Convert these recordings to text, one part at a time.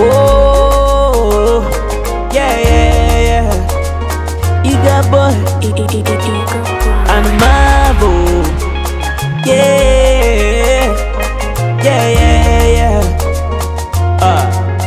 Oh, yeah, yeah, yeah. Eager boy and Marvel. Yeah, yeah, yeah, yeah. Ah.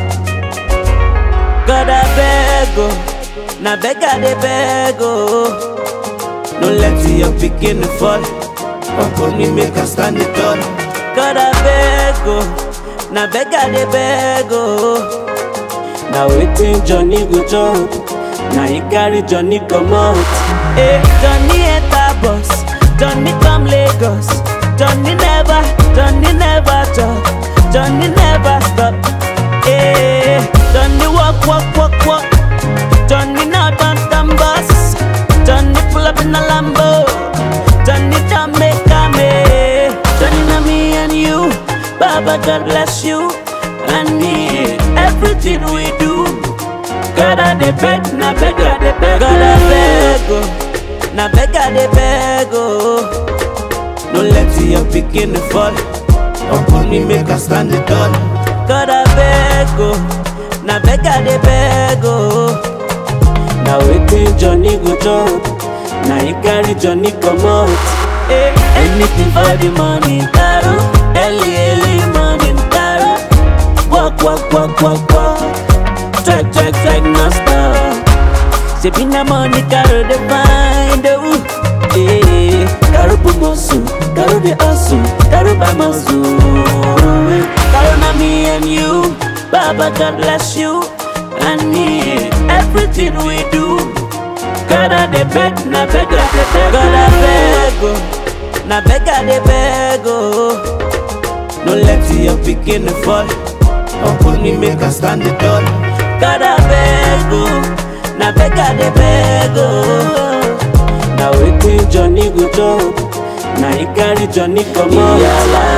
God I beg oh, na beg I dey beg oh. No let your pikin fall, upon me make I stand it tall. God I beg oh, na beg I dey beg oh. Na wetin Johnny go chop, na he carry Johnny comot. Hey, Johnny enter bus, Johnny come Lagos. Johnny never, Johnny never chop, Johnny never stop. Hey, Johnny walk, walk, walk, walk. Johnny now done done bus. Johnny pull up in a Lambo. Johnny Jamaica me. Johnny na me and you. Baba God bless you and me. Everything we do. God I dey beg, na beg I dey beg. God I beg oh, na beg I dey beg oh. No let your pikin fall. Upon me make I stand it tall. God I beg oh, na beg I dey beg oh. Na wetin Johnny go chop, na he carry Johnny comot. Hey, anything for the money, taro. Early early morning, taro. Walk walk walk walk walk. Check check check no stop. Shebi na money caro dey find oh. Hey, caro promotion, caro dey hustle, caro by muscle. Caro na me and you, Baba God bless you and me. Everything we do, God I dey beg, na beg I dey beg, God I beg oh, na beg I dey beg oh. No let your pikin fall, upon me make I stand it tall. God I beg oh, na beg I dey beg oh. Na wetin Johnny go chop, na he carry Johnny comot.